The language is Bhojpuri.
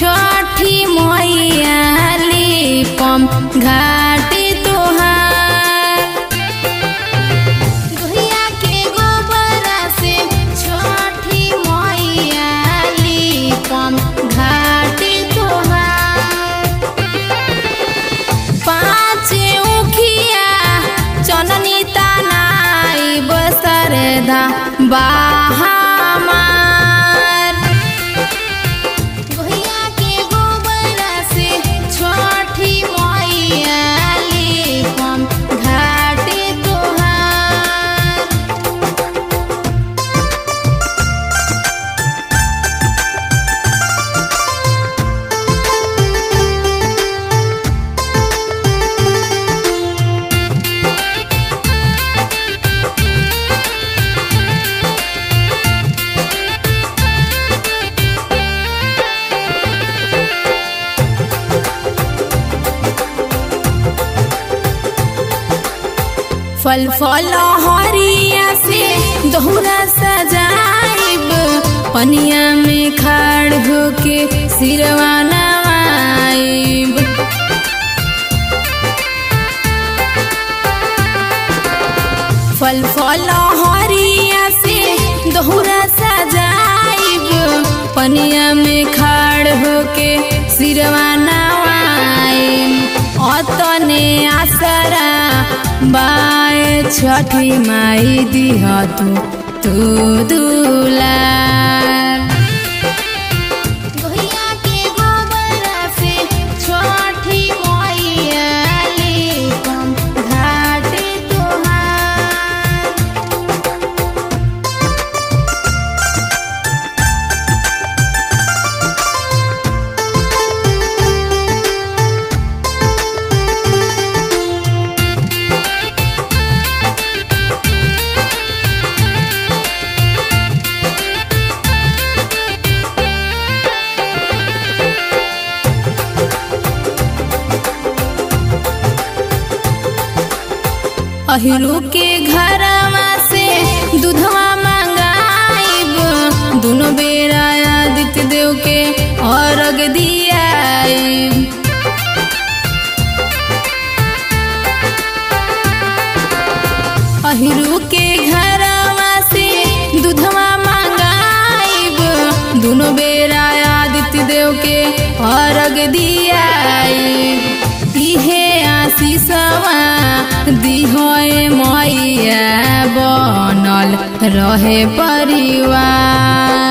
छठी मैयाली पम घाटी तोहार गोहिया के गोबरा से छठी मैयाली पम घाटी तोहार पाँच उखिया चननी तनाई बसरदा बाहमार गोहिया के गोबरा से छठी मैयाली पम घाटी तोहार फल फल हरिया से दोहरा सजाइब पनिया में खाड़ होके सिरवा नवाइब फल फल हरिया से दोहरा सजाइब पनिया में खाड़ होके सिरवा नवाइब अतने आसरा बाए छठी माई दिह तू तू दुलार गोहिया के गोबरा से छठी मैयाली पम घाटी तोहार अहिरू के घरवा से दूधवा मंगाइब दुनो बेरा आदित्य देव के अर्घ दियाइब अहिरू के घरवा से दूधवा मंगाइब दुनो बेरा आदित्य देव के अर्घ दियाइब इहे आशीषवा दिहोए मैया बनल रहे परिवार